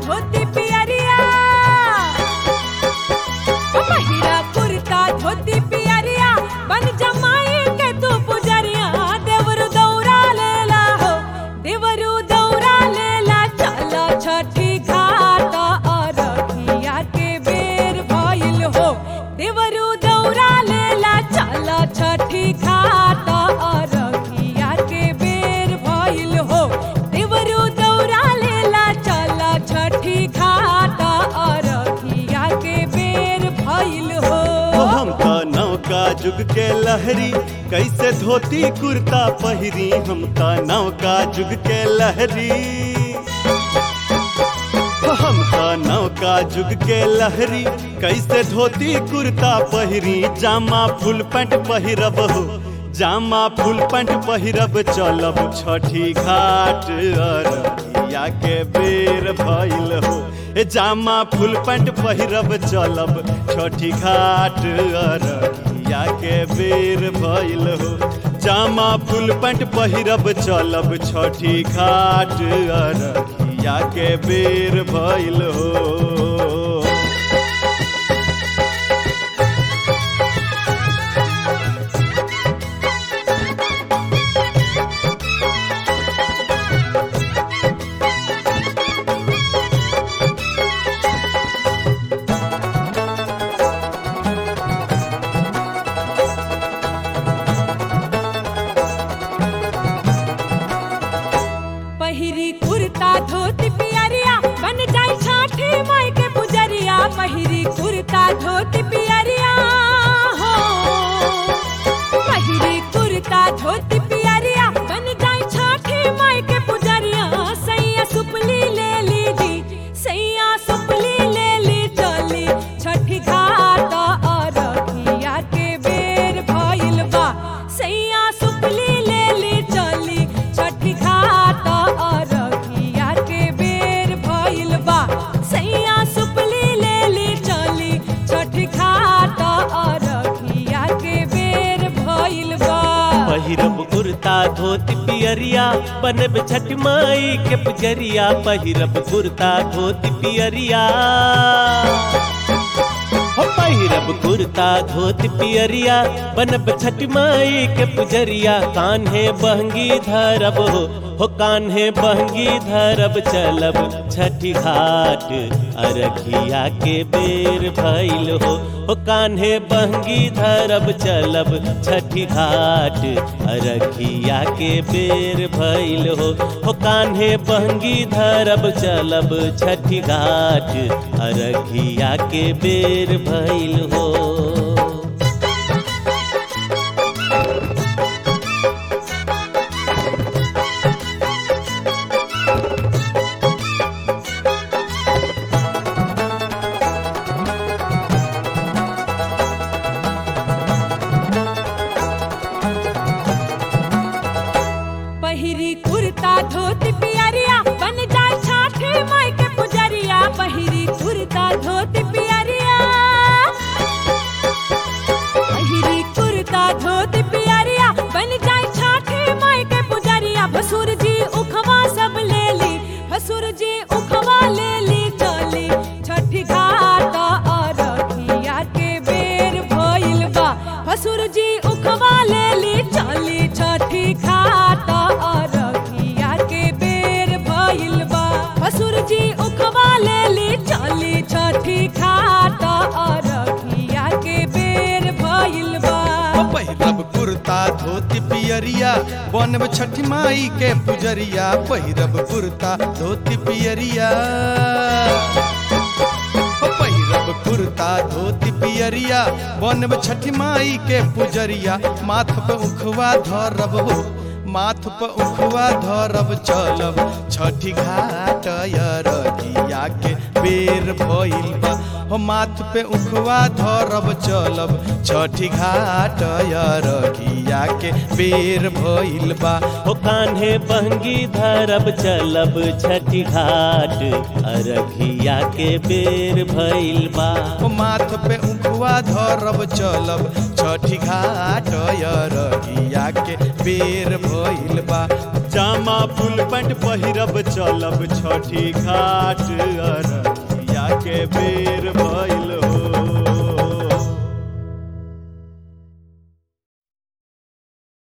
धोती पियरिया पहिरा कुर्ता धोती पियरिया बन जमाई के तू पुजरिया देवरु दौरा लेला हो देवरु दौरा लेला चला छठी घाट अरखिया के बेर भइल हो देवरु दौरा लेला चला छठी घाट अरखिया के बेर भइल हो देवरु दौरा लेला चला छठी घाट अरखिया के बेर भइल हो ओ हम त नौका जुग के लहरी कैसे धोती कुर्ता पहिरी हम त नौका जुग के लहरी ओ हम त नौका जुग के लहरी कैसे धोती कुर्ता पहिरी जामा फुल पैंट पहिरब हो जामा फुल पैंट पहिरब चलब छठी घाट अररिया के बेर भइल हो ए जामा फुल पैंट पहिरब चलब छठी घाट अररिया के बेर भइल हो जामा फुल पैंट पहिरब चलब छठी घाट अररिया के बेर भइल हो पहिरी कुर्ता धोती पियरिया बन जाई छाठी माई के पुजरिया पहिरी कुर्ता धोती पियरिया हो पहिरी कुर्ता धोती पियरिया बन जाई छाठी माई के पुजरिया सैया सुपली ले लीजी सैया सुपली ले ली चली छठी घाट अरखिया के बेर भइल बा सैया सुपली ले ली चली छठी घाट अरखिया के बेर भइल बा सैया सुपली ले ली चली छठी घाट अरखिया के बेर भइल बा पहिरब कुर्ता धोती पियरिया बनब छठ माई के पुजरिया पहिरब कुर्ता धोती पियरिया हो पहिरब कुर्ता धोती पियरिया बनब छठ माई के पुजरिया कान्हे बहंगी धरब हो हो कान्हे बहंगी धरब चलब छठी घाट अरखिया के बेर भइल हो हो कान्हे बहंगी धरब चलब छठी घाट अरखिया के बेर भइल हो हो कान्हे बहंगी धरब चलब छठी घाट अरखिया के बेर भइल हो पहिरी कुर्ता धोती पियरिया बन जाए छाठी माई के पुजरिया पहिरी कुर्ता धोती पियरिया पहिरी कुर्ता धोती पियरिया बन जाए छाठी माई के पुजरिया भसुर जी उखवा सब ले ली भसुर जी उखवा ले ली चली छठी घाट अरखिया के बेर भइल बा भसुर जी उखवा ले ली चली छठी घाट अरखिया के बेर भइल बा भसुर जी उखवा ले ली चली छठी घाट अरखिया के बेर भइल बा पहिरब कुर्ता धोती पियरिया बनब छठी माई के पुजरिया पहिरब कुर्ता धोती पियरिया ओ पहिरब कुर्ता धोती पियरिया बनब छठी माई के पुजरिया माथ पे उखवा धरब हो माथ पे उखवा धरब चलब छठी घाट अरगिया के बेर भइल बा हो माथ पे उखवा धरब चलब छठी घाट अरघिया के बेर भइल बा हो कान्हे बहंगी धरब चलब छठी घाट अरघिया के बेर भइल बा ओ माथ पे उखुआ धरब चलब छठी घाट अरघिया के बेर भइल बा जामा फुल पैंट पहिरब चलब छठी घाट अररिया के बेर भइल हो